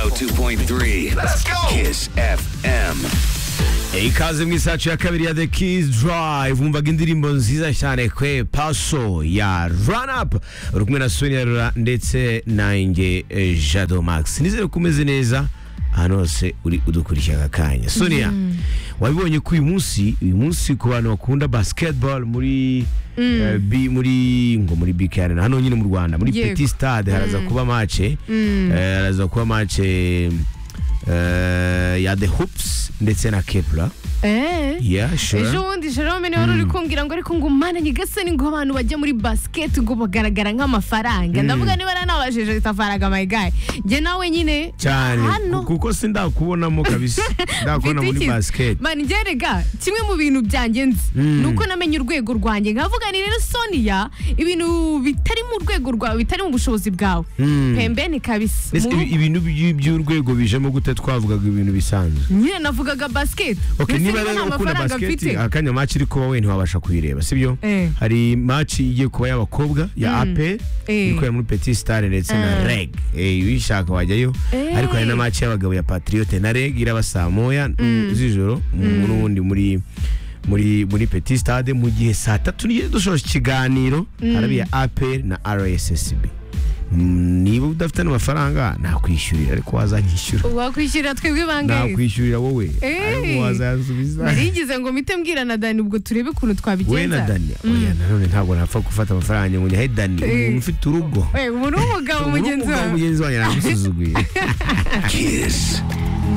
102.3 Let's go. Kiss FM ikaze mu isacu ya kabiri ya The Kiss Drive wumvaga indirimbo nziza cyane kwe paso ya run up uri kumwe na Sonia Rura ndetse nanjye eh, Jado Max nizere ko umeze neza ahantu hose uri udukurikira aka kanya Sonia wabibonye ko uyu munsi uyu munsi ku bantu bakunda basketball muri eh, bi- muri ngo muri big arena hano nyine mu Rwanda muri Yego. petit stade haraza kuba match eh, haraza kuba match eh, eh, ya the hoops ndetse na kepler Eh? Yeah, sure. ejo bundi jerome niwe wari uri kumbwira ngo ariko ngo mana nyagasani ngo abantu bajya muri basiketi ngo bagaragara nk'amafaranga ndavuga niba nanabajije itafaranga my guy njye nawe nyine cyane hano ku- kuko si ndakubonamo kabisa ndakubona mfite muri iki- basket Man, njye rega kimwe mu bintu byanjye nzi ni uko namenye urwego rwanjye nkavuga ni rero sonia ibintu bitari mu rwego rwawe bitari mu bushobozi bwawe Mm. pembeni kabisa Ese Mu ibi- rugo. ibintu by- by'urwego bijemo gute twavugaga ibintu bisanzwe nyine navugaga basiketi Okay, Ndetse niba niba rero nta ukunda mafaranga mfite basket akanya match iri kuba we ntiwabasha kuyireba sibyo Eh. hari match igiye kuba y'abakobwa ya APR Eh. iri kubera muri Petit Stade ndetse na Ah. REG Eh, uyishaka wajyayo Eh. ariko hari na match y'abagabo ya Patriote na REG iraba saa moya mm, z'ijoro mu- n'ubundi muri muri muri Petit Stade mu gihe saa tatu n'igihe dushoje ikiganiro harabiye APR na RSSB Mm, niba udafite n'amafaranga nakwishyurira ariko wazanyishyura wakwishyurira twebwe bangahe nakwishyurira wowe Eh. ariko wazansubiza narigize ngo mpite mbwira na dani ubwo turebe ukuntu twabigenza we na dani oya nanone ntabwo napfa gufata amafaranga ngo nyahe dani Eh. umuntu ufite urugo we ubu ni umugabo Umuntu mugenzi w'umugabo wawe mugenzi wanjye namusuzuguye Kiss